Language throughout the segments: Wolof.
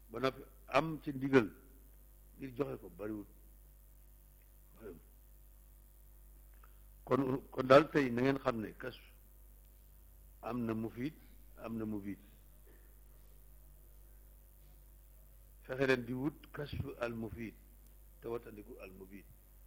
ba noppi am ci ndigal ngir joxe ko bariwul bariwul kon kon daal tey na ngeen xam ne kas am na mufiid am na mubiid fexe leen di wut kasfu al mufiid te watandiku al mubiid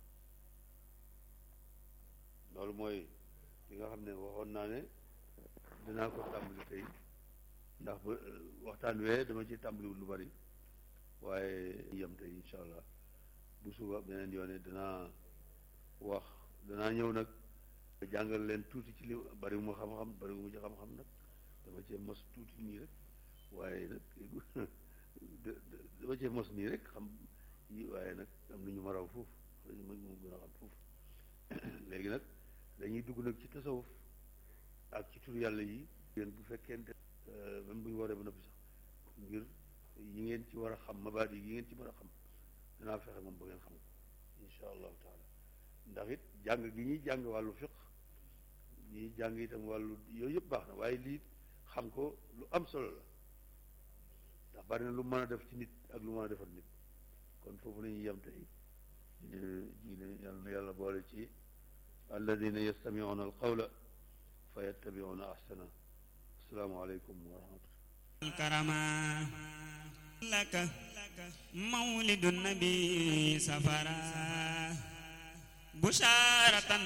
loolu mooy li nga xam ne waxoon naa ne dinaa ko tàmbali tey ndax ba waxtaan wee dama ci tàmbaliwul lu bari waaye yem tey incha allah bu suba beneen yoone danaa wax danaa ñëw nag jàngal leen tuuti ci li bari mu xam-xam bari mu ci xam-xam nag dama cee mos tuuti nii rek waaye nag dama cee mos nii rek xam yi waaye nag am na ñu ma raw foofu dañu ma mu gën a xam foofu léegi nag dañuy dugg nag ci tasawuf ak ci tur yàlla yi yéen bu fekkente même bu ñu waree ba noppi sax ngir yi ngeen ci war a xam mabaat yi yi ngeen ci war a xam danaa fexe moom ba ngeen xam ko insha allahu taala ndax it jàng gi ñuy jàng wàllu fiq ñuy jàng itam wàllu yooyu yëpp baax na waaye lii xam ko lu am solo la ndax bari na lu mën a def ci nit ak lu mën a defal nit kon foofu la ñuy yem tey ji ne yàlla na yàlla boole ci alladina yastamiuna alqawla fa yattabiuna ahsana assalaamu aleykum wa rahmatullah الكرما لك مولد النبي سفرا بشارة